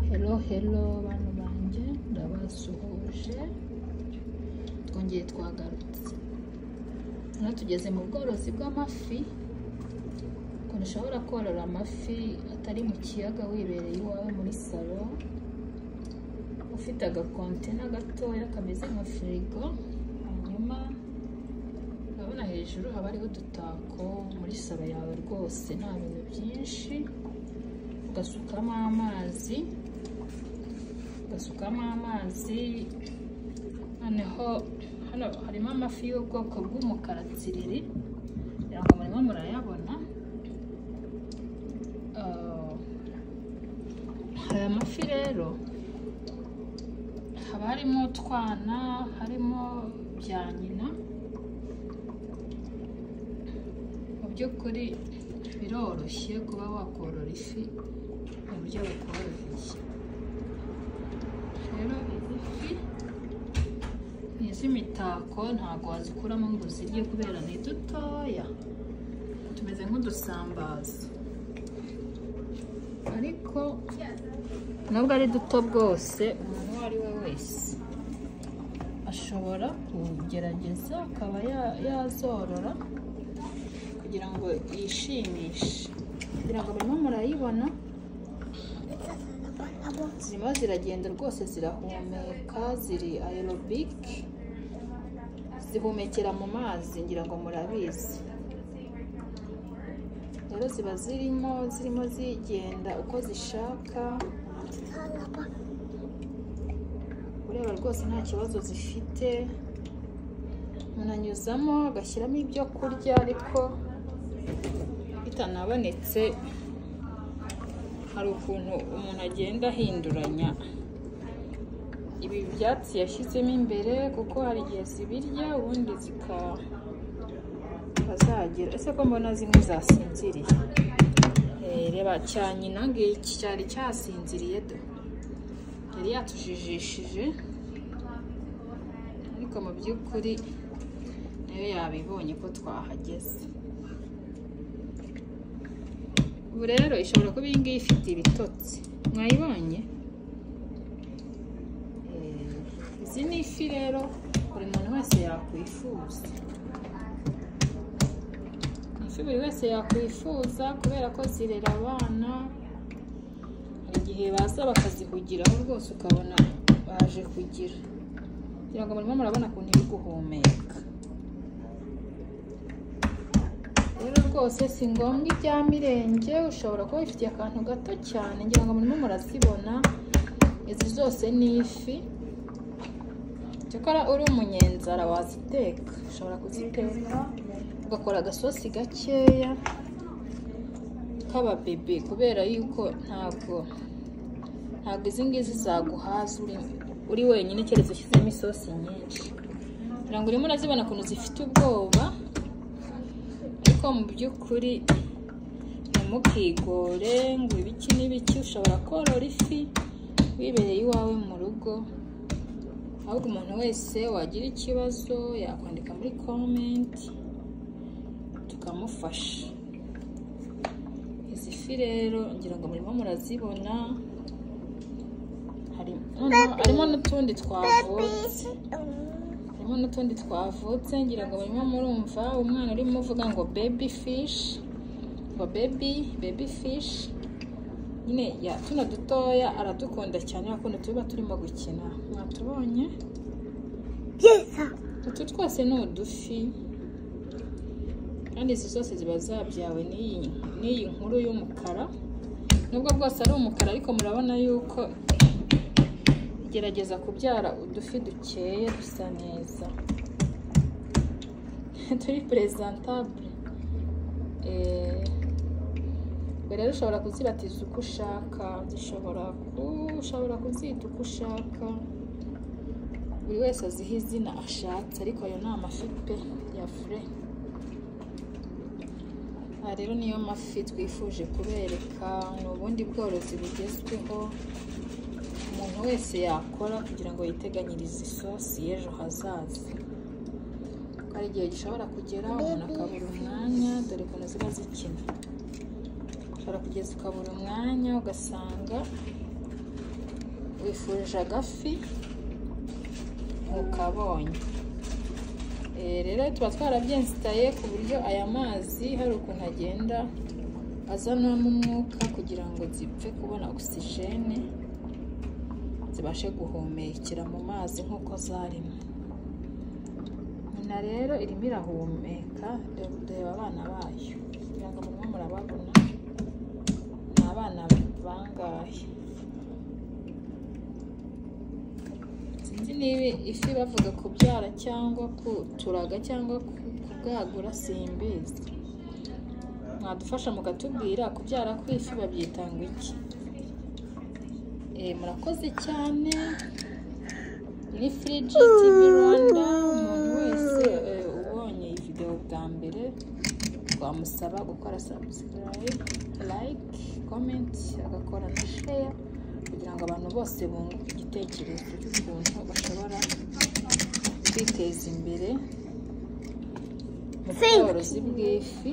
Hello hello bantu banjye ndabasuhuje twongeye twagarutse hano tugeze mu bworozi bw'amafi ukuntu ushobora korora amafi atari mu kiyaga wibereye iwawe muri salo ufite agakontena gatoya kameze nka firigo hanyuma urabona hejuru haba hariho udutako muri salo yawe rwose nta bintu byinshi ugasukamo amazi ugasukamo amazi noneho hano harimo amafi y'ubwoko bw'umukara tsiriri kugira ngo murimo murayabona aya mafi rero haba harimo utwana harimo bya nyina mu by'ukuri biroroshye kuba wakorora ifi mu buryo bukoroheye rero izi fi ni iz'imitako ntabwo wazikuramo ngo uzirye kubera ni dutoya tumeze nk'udusambaza ariko nubwo ari duto bwose umuntu uwo ari we wese ashobora kugerageza akaba yazorora kugira ngo yishimishe kugira ngo barimo murayibona zirimo ziragenda rwose zirahumeka ziri aerobike zihumekera mu mazi ngira ngo murabizi rero ziba zirimo zirimo zigenda uko zishaka ureba rwose nta kibazo zifite umuntu anyuzamo agashyiramo ibyo kurya ariko bitanabonetse hari ukuntu umuntu agenda ahinduranya ibi byatsi yashyizemo imbere kuko hari igihe zibirya ubundi zikazagira ese ko mbona zimwe zasinziriye reba cya nyina ngiki cyari cyasinziriye do yari yatujijishije ariko mu by'ukuri nayo yabibonye ko twahageze ubu rero ishobora kuba iyi ngiyi ifite ibitotsi mwayibonye izi ni ifi rero buri muntu wese yakwifuza ifi buri wese yakwifuza kubera ko zirera abana hari igihe baza bakazihugiraho rwose ukabona baje kugira kugira ngo murimo murabona ukuntu iri guhumeka rero rwose si ngombwa ibya mirenge ushobora kuba wifitiye akantu gato cyane ngira ngo murimo murazibona izi zose ni ifi cyakora uri umunyenzara waziteka ushobora kuziteka ugakora agasosi gakeya k'ababebe kubera yuko ntabwo ntabwo izi ngizi zaguhaza uri wenyine keretse ushyizemo isosi nyinshi kugira ngo urimo urazibona ukuntu zifite ubwoba mu by'ukuri ntimukigore ngo ibiki n'ibiki ushobora korora ifi wibereye iwawe mu rugo ahubwo umuntu wese wagira ikibazo yakwandika muri komenti tukamufasha izi fi rero ngira ngo murimo murazibona harimo n'utundi twavutse harimo n'utundi twavutse ngira ngo barimo murumva umwana urimo uvuga ngo bebi fishi ngo bebi bebi fishi nyine ya tuno dutoya aradukunda cyane ukuntu tuba turimo gukina mwatubonye utu twose ni udufi kandi izi zose ziba zabyawe n'iyi nkuru y'umukara nubwo bwose ari umukara ariko murabona yuko gerageza kubyara udufi dukeye dusa neza turi perezentabure rero ushobora kuzibatiza uko ushaka ushobora kuzita uko ushaka buri wese aziha izina ashatse ariko ayo ni amafi pe ya fure aha rero niyo mafi twifuje kubereka ni ubundi bworozi bugezweho umuntu wese yakora kugira ngo yiteganyirize isosi y'ejo hazaza hari igihe gishobora kugera umuntu akabura umwanya dore ukuntu ziba zikina ushobora kugeza ukabura umwanya ugasanga wifurije agafi ukabonye Eh, rero tuba twarabyensitaye ku buryo aya mazi hari ukuntu agenda azanamo umwuka kugira ngo zipfe kubona ogisijene zibashe guhumekera mu mazi nk'uko zarimo nyina rero irimo irahumeka reba abana bayo kugira ngo murimo murababona ni abana bangahe sinzi niba ifi bavuga kubyara cyangwa kuturaga cyangwa kubwagura simbizi mwadufasha mukatubwira kubyara kw'ifi babyitanga iki murakoze cyane ni firiji tivi rwanda umuntu wese ubonye iyi videwo bwa mbere twamusaba gukora sabusikarayibe layike komenti agakora na sheya kugira ngo abantu bose bunguke igitekerezo cy'ukuntu bashobora kwiteza imbere mu bworozi bw'ifi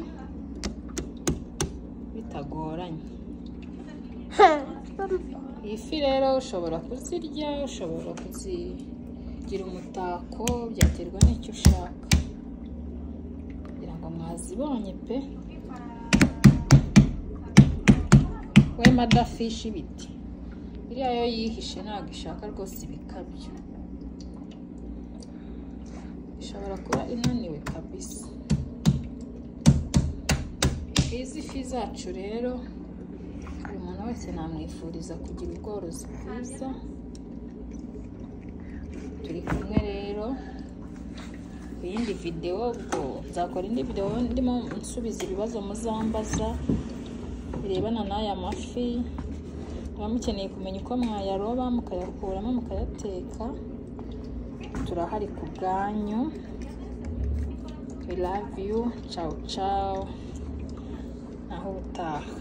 bitagoranye ifi rero ushobora kuzirya ushobora kuzigira umutako byaterwa n'icyo ushaka kugira ngo mwazibonye pe we madafishi ibiti iriya yo yihishe ntabwo ishaka rwose ibikabyo ishobora kuba inaniwe kabisa izi fi zacu rero buri muntu wese namwifuriza kugira ubworozi bwiza turi kumwe rero ku yindi videwo ubwo nzakora indi videwo ndimo nsubiza ibibazo muzambaza birebana n'aya mafi muba mukeneye kumenya uko mwayaroba mukayakuramo mukayateka turahari ku bwanyu we love you cawu cawu naho ubutaha